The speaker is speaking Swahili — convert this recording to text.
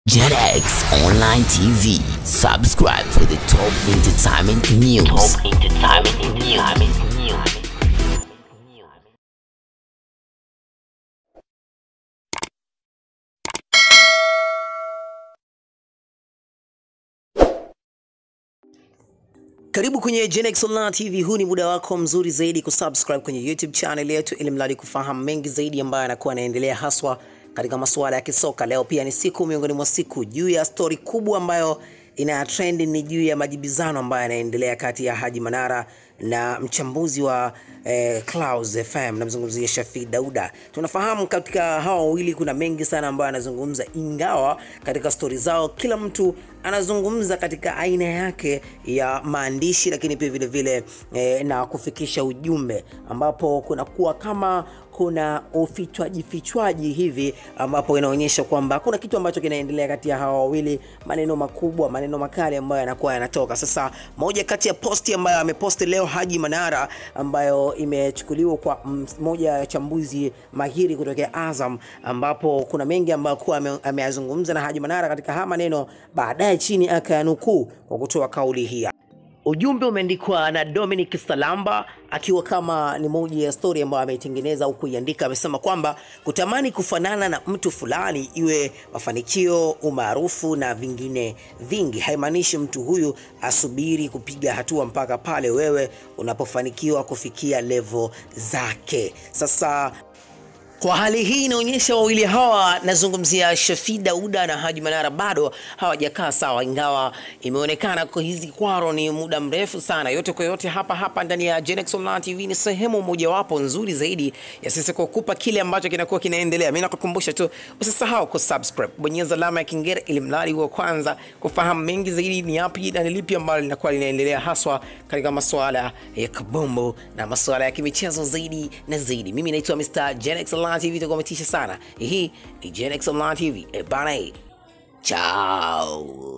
JetX Online TV. Subscribe for the top entertainment news. Top entertainment news. Karibu kwenye Genex Online TV. Huu ni muda wako mzuri zaidi kusubscribe kwenye YouTube channel yetu ili mradi kufahamu mengi zaidi ambayo yanakuwa yanaendelea haswa katika masuala ya kisoka. Leo pia ni siku miongoni mwa siku juu ya stori kubwa ambayo ina trend ni juu ya majibizano ambayo yanaendelea kati ya Haji Manara na mchambuzi wa eh, Clouds FM namzungumzia Shafi Dauda. Tunafahamu katika hawa wawili kuna mengi sana ambayo anazungumza, ingawa katika stori zao kila mtu anazungumza katika aina yake ya maandishi, lakini pia vile vile eh, na kufikisha ujumbe, ambapo kunakuwa kama kuna ufichwaji fichwaji hivi ambapo inaonyesha kwamba kuna kitu ambacho kinaendelea kati ya hawa wawili, maneno makubwa, maneno makali ambayo yanakuwa yanatoka. Sasa moja kati ya posti ambayo ameposti leo Haji Manara ambayo imechukuliwa kwa mm, moja ya chambuzi mahiri kutokea Azam, ambapo kuna mengi ambayo kuwa ame- ameyazungumza na Haji Manara katika haya maneno, baadaye chini akayanukuu kwa kutoa kauli hii. Ujumbe umeandikwa na Dominic Salamba akiwa kama ni moja ya story ambayo ameitengeneza au kuiandika. Amesema kwamba kutamani kufanana na mtu fulani, iwe mafanikio, umaarufu na vingine vingi, haimaanishi mtu huyu asubiri kupiga hatua mpaka pale wewe unapofanikiwa kufikia level zake. Sasa kwa hali hii inaonyesha wawili hawa, nazungumzia Shafi Dauda na Haji Manara, bado hawajakaa sawa, ingawa imeonekana kwa hizi kwaro ni muda mrefu sana. Yote kwa yote, hapa hapa ndani ya Genex Online TV ni sehemu mojawapo nzuri zaidi ya sisi kukupa kile ambacho kinakuwa kinaendelea. Mimi nakukumbusha tu usisahau kusubscribe, bonyeza alama ya kengele ili mradi wa kwanza kufahamu mengi zaidi ni yapi na ni lipi ambalo linakuwa linaendelea haswa katika masuala ya kabumbu na masuala ya kimichezo zaidi na zaidi. Mimi naitwa Mr. Genex Online TV, tukometisha sana. Hii ni Genex Online TV. E bana, chao.